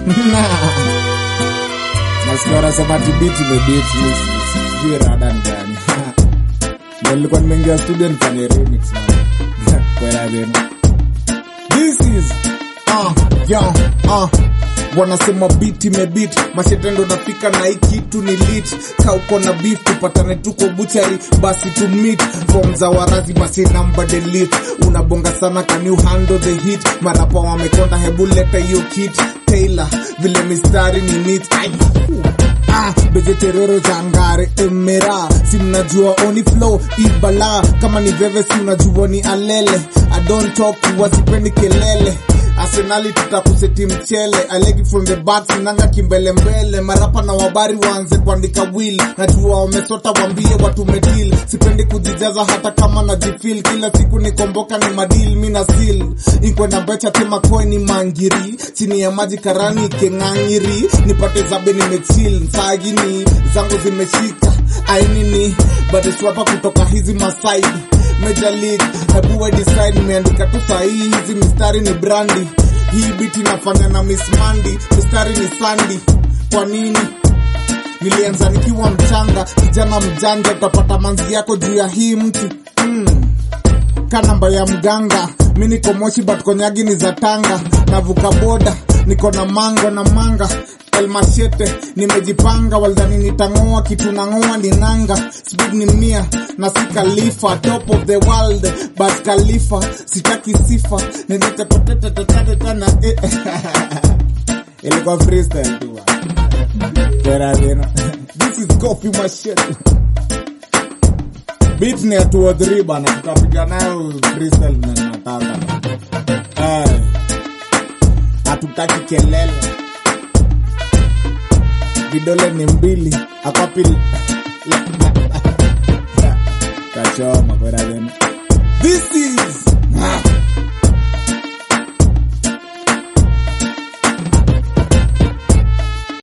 nasikia wanasema ati beat imebit sijui rada ni gani ndio nilikuwa nimeingia studio nifanye remix man kwela tena this is uh, yo, uh. wanasema beat imebit mashetendo nafika na hii kitu ni lit ka uko na beef tupatane tuko buchari basi to meet form za warazi masi number delete unabonga sana can you handle the hit marapa wamekonda hebu leta hiyo kit Taylor vile mistari ni neat Ay. Ah, bezeterero jangare emera si mnajua oni flow ibala kama ni veve si unajua ni alele I don't talk wasipendi kelele arsenali tutakuseti mchele I like it from the back sinanga kimbele mbele marapa na wabari waanze kuandika will najua wamesota wambie watu medil sipendi kujijaza hata kama najifil kila siku nikomboka ni madil mi na sil inkwenda becha tema koe ni mangiri chini ya maji karani keng'ang'iri nipate zabe nimechil sagini zangu zimeshika ainini badeswapa kutoka hizi masaidi Major League, hebu we decide nimeandika tu sahihi hizi mistari ni brandi hii biti nafanya na Miss Mandy mistari ni Sandy kwa nini nilianza nikiwa mchanga kijana mjanja utapata manzi yako juu ya hii mti mm. ka namba ya mganga mi niko moshi but konyagi ni za tanga navuka boda niko na mango na manga elmashete nimejipanga waldhani nitang'oa kitu nang'oa ni nanga speed ni mia na si kalifa top of the world but kalifa sitaki sifa nilitepotetetetetana eh. ilikuwa freestyle tu Kwera tena. this is coffee machete beat ni ya 2 or 3 bana tutapiga nayo freestyle na nataka Ay. hatutaki kelele vidole ni mbili akwapili kachoma kwera tena this is